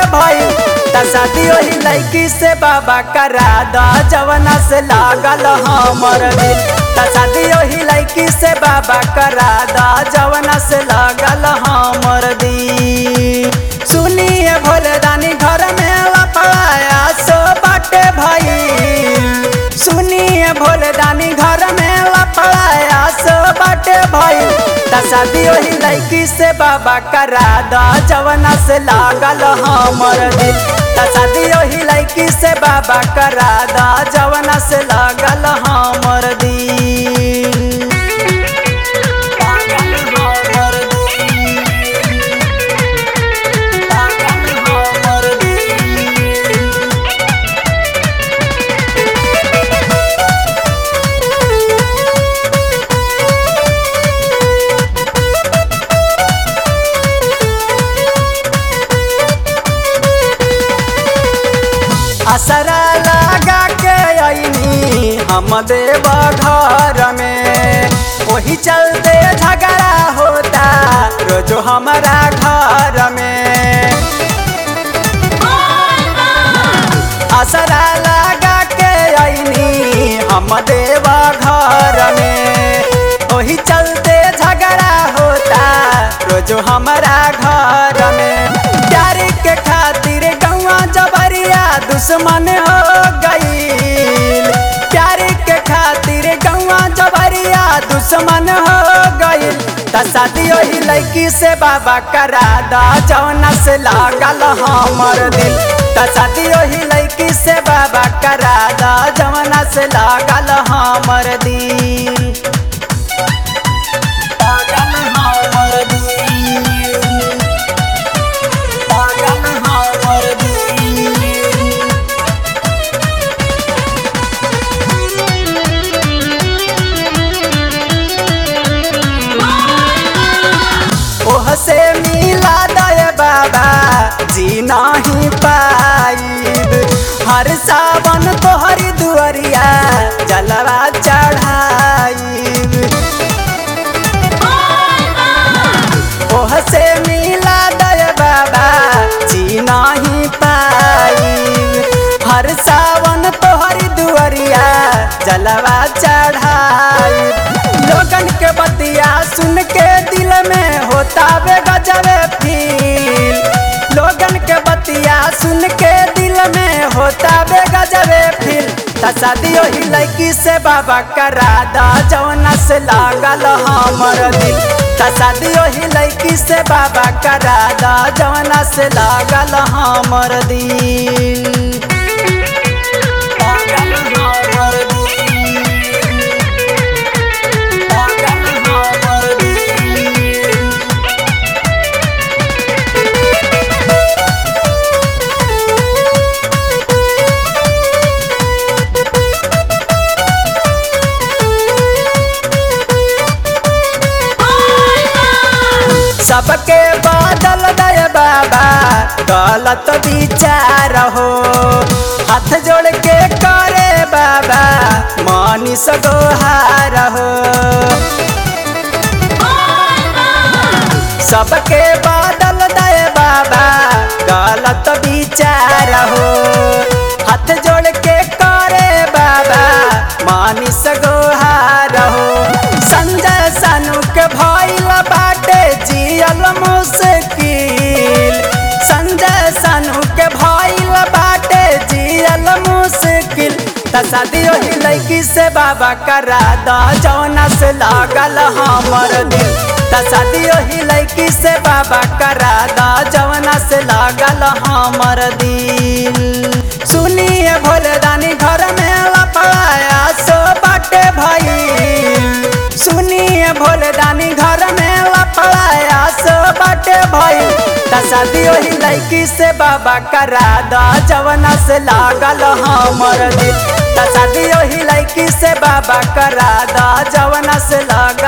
भइल त शादी ओही लड़की से बाबा करा द जवना से लागल हमर दिल त शादी ओही लड़की से बाबा करा द जवना से लागल हमर दिल सुनिए भोले दानी घर में लपड़ाया सो बाटे भइल सुनिए भोले दानी घर में लपड़ाया सो बाटे भइल त शादी ओही लड़की से बाबा करा द जवना से लागल हमर दिल त शादी ओही लड़की से बाबा करा द जवना से लागल हमर दिल लागल हमर दिल लागल हमर दिल असरा लगा के अइनी हम देव घर में वही चलते झगड़ा होता रोजो हमारा घर में असरा लगा के अइनी हम देव घर में वही चलते झगड़ा होता रोजो हमारा घर में प्यार के खातिर गौवा जबरिया दुश्मन हो गईल प्यार के खातिर गौवा जबरिया दुश्मन हो गईल त शादी ओही लड़की से बाबा करा द जौना से लागल हमर दिल त शादी ओही लड़की से बाबा करा द जौना से लागल हमर दिल लागल हमर दिल लागल हमर दिल ओह से मिला दय बाबा जी नहीं पाइब हर सावन तोहरी दुअरिया जलवा चढ़ाइब ओह से मिला दय बाबा जी नहीं पाइब हर सावन तोहरी दुअरिया जलवा चढ़ाइब लोगन के बतिया सुन के दिल में होता बे गजबे फील लोगन के बतिया सुन के दिल में होता बे गजबे फील त शादी ओही लड़की से बाबा करा द जौना से लागल हमर दिल त शादी ओही लड़की से बाबा करा द जौना से लागल हमर दिल लागल हमर दिल लागल हमर दिल सबके बादल दय बाबा गलत विचार हो हाथ जोड़ के करे बाबा मनीष गोहार हो सबके बादल दय बाबा गलत विचार हो हाथ जोड़ के करे बाबा मनीष गोहार हो संजय सानू के भइल बाटे जियल मुश्किल संजय सानू के भइल बाटे जियल मुश्किल त शादी ओही लड़की से बाबा करा द जौना से लागल हमर दिल त शादी ओही लड़की से बाबा करा द जौना से लागल हमर दिल सुनिए भोले दानी घर में लपड़ाया सो बाटे भइल सुनिए भोले दानी घर में लपड़ाया सो बाटे भइल त शादी ओही लड़की से बाबा करा द जवना से लागल हमर दिल त शादी ओही लड़की से बाबा करा द जवना से लागल